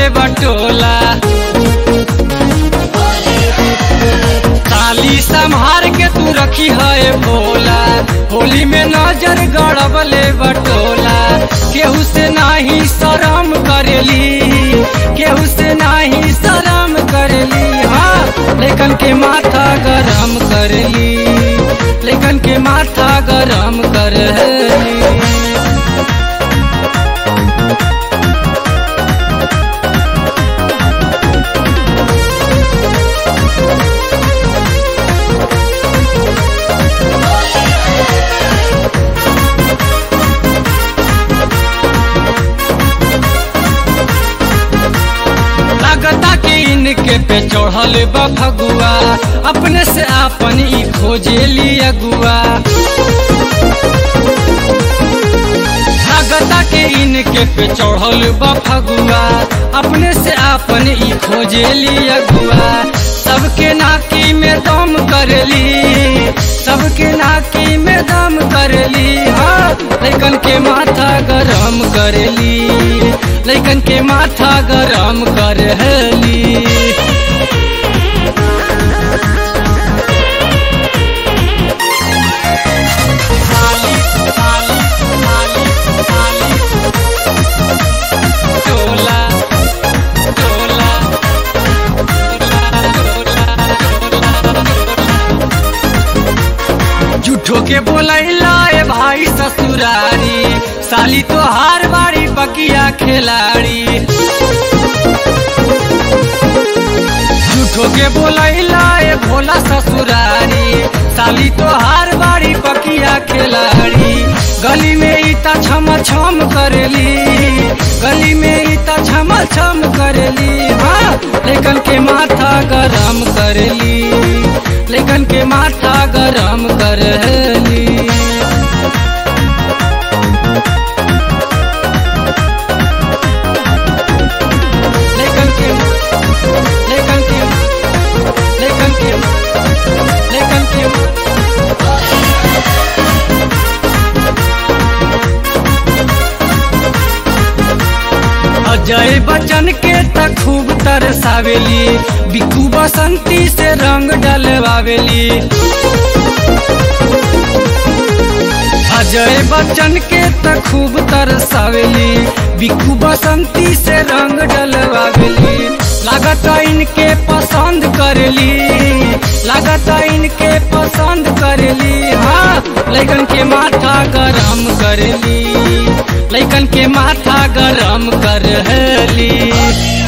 बटोला ताली संभार के तू रखी है भोला होली में नजर गड़बले बटोला केहू से नाही शरम करेली केहू से नाही शरम करेली हाँ लेकिन के माथा गरम करली लेकिन के माथा गरम करली लगता कि इनके पे चढ़ल बा भगुआ अपने से आपन ई खोजे ली अगुआ लगता कि इनके पे चढ़ल बा भगुआ अपने से आपन ई खोजे ली अगुआ सबके नाकी में दम करली सबके नाकी में दम करली हाँ लेकिन के माथा गरम करली लेकिन के माथा गरम करली टोला टोला झूठो के बोलैला ए भाई ससुरारी साली तो हार बाड़ी बकिया खिलाड़ी झूठो के बोलैला ए भोला ससुरारी साली तो हार बाड़ी बकिया खिलाड़ी गली में इता छम छम करली गली में इता छम छम करली हाँ लेकिन के माथा गरम करली लेकिन के माथा गरम करली लेकिन के लेकिन के लेकिन के लेकिन के अजय बच्चन के त खूब तरसावेली बिकू बसंती से रंग डलवावेली अजय बच्चन के त खूब तरसावेली बिकू बसंती से रंग डलवावेली लागत इनके पसंद करली लागत इनके पसंद करली हाँ लेकिन के माथा गरम करली लेकिन के माथा गरम करली